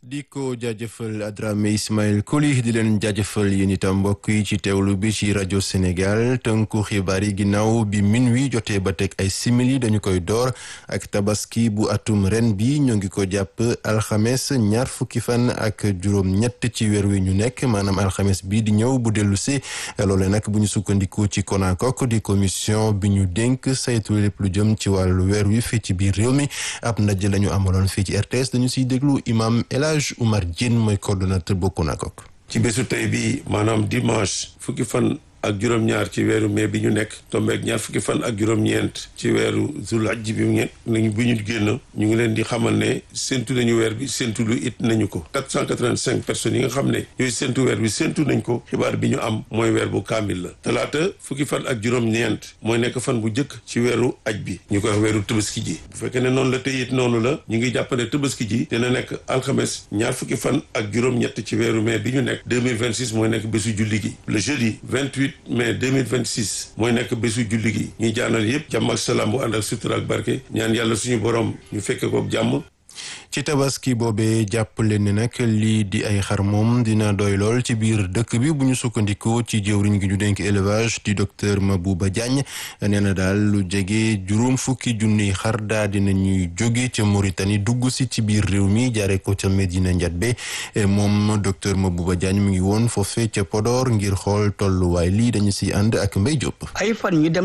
di ko jaajëfal Adramé Ismaël Koli di leen jaajëfal yéen itam mbokk yi ci teewlu bi ci rajo Sénégal tënku xibaar yi ginnaaw bi minuit jotee ba teg ay simili dañu koy door ak tabaski bu atum ren bi ñoo ngi ko jàpp alxames ñaar fukki fan ak juróom-ñett ci weer wi ñu nekk maanaam alxames bii di ñëw bu dellu si loole nag bu ñu sukkandiku ci CONACOC di commission bi ñu dénk saytu lépp lu jëm ci wàllu weer wi fii ci biir réew mi ab ndaje la ñu amaloon fii ci RTS dañu siy déglu imam El Hadj Oumar Diène mooy coordonnateur bu CONACOC. ci bésu tey bi maanaam dimanche fukki fan ak juróom-ñaar ci weeru mai bi ñu nekk tombeeg ñaar fukki fan ak juróom-ñeent ci weeru zulhajji bi ngeen nañu bi ñu génn ñu ngi leen di xamal ne séntu nañu weer bi séntu lu it nañu ko 485 personnes yi nga xam ne yooyu séntu weer bi séntu nañ ko xibaar bi ñu am mooy weer bu kaamil la talaata fukki fan ak juróom-ñeent mooy nekk fan bu njëkk ci weeru aj bi ñu koy wax weeru tëbaski ji bu fekkee ne noonu la tey it noonu la ñu ngi jàpp ne tëbaski ji dina nekk alxames ñaar fukki fan ak juróom-ñett ci weeru mai bi ñu nekk 2026 mooy nekk bésu julli gi le jeudi 28 mai 2026 mooy nekk bésu julli gi ñuy jaanal yëpp jàmm ak salaam bu ànd ak sutura ak barke ñaan yàlla suñu borom ñu fekke ko jàmm ci tabaski boobee jàpp leen ne nag lii di ay xar moom dina doy lool ci biir dëkk bi bu ñu sukkandikoo ci jëwriñ gi ñu dénk élevage di docteur Mabouba Diagne nee na daal lu jege juróom fukki junniy xar daa dina ñuy jóge ca Mauritanie dugg si ci biir réew mi jaare ko ca Medina Ndiatbé moom docteur Mabouba Diagne mu ngi woon foofee ca Podor ngir xool tolluwaay lii dañu si ànd ak Mbaye Diop. ay fan ñu dem